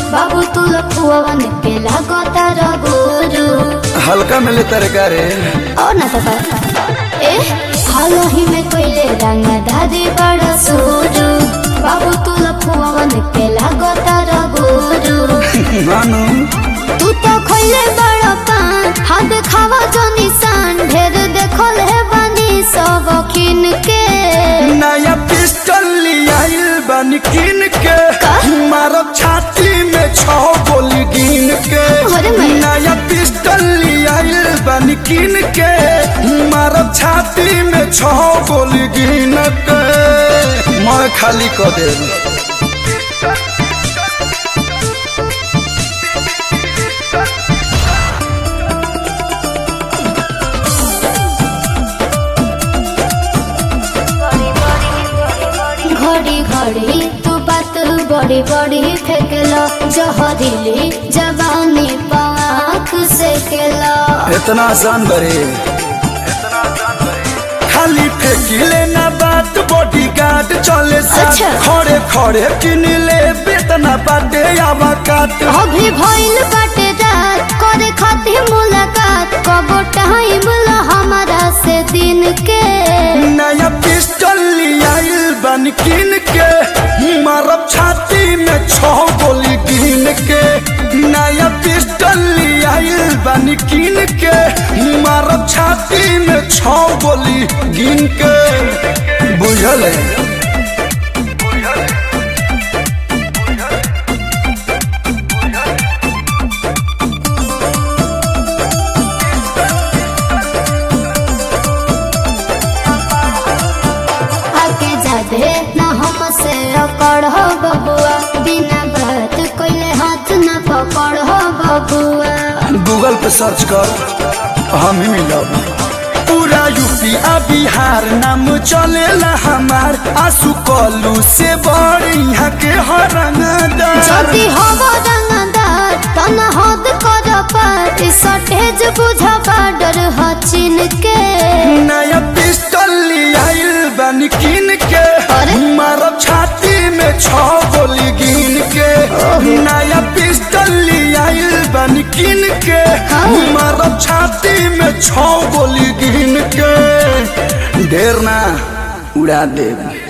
बाबू तू लखुआवन के लागतार गुरु हल्का मिले तरकारी और ना तो ए हालो ही में कोइले रंग दादी बड़ा सुरु बाबू तू लखुआवन के लागतार गुरु मानू तू तो खोइले बड़ा पान हाथ खावा जो निशान ढेर देखल है बानी सब खिन के नया पिस्टल लियाइल बन किन के का? मारब छाती में छह गोली गिन के अरे मैं- नया पिस्टल लियाइल बन किन के मारब छाती में छह गोली गिन के मैं खाली कर दे घड़ी घड़ी तू बात बड़ी बड़ी फेंकलो जहरीली जवानी पाख से केलो इतना आसान बरे खाली फेंकिले ना बात बॉडी गार्ड चले साथ अच्छा। खड़े खड़े किन ले बेतना बाटे आवा काट अभी भइल बाटे रात करे खातिर मुलाकात कबो टाइम ला हमारा से दिन के नया पिस्टल लियाइल बन किन के मारब छाती में छह गोली गिन के नया पिस्टल लियाइल बन किन के मारब छाती में छह गोली गिन के बुझल है आके जादे न हमसे अकड़ हो बबुआ बिना बात कोइले हाथ न पकड़ हो बबुआ गूगल पे सर्च कर हम ही मिलब पूरा यूपी आ बिहार नाम चलेला हमार आंसू कलू से बड़ यहाँ के हरंगदार যদি হব রঙদার তন হদ কর পার সটেজ বুঝ বাডর হচিন কে नया पिस्टल लियाइल बन किन के अरे? मारब छाती में छह गोली गिन के नया पिस्टल लियाइल बन किन के हाँ। मारब छाती में छह गोली गिन के ढेर ना उड़ा देब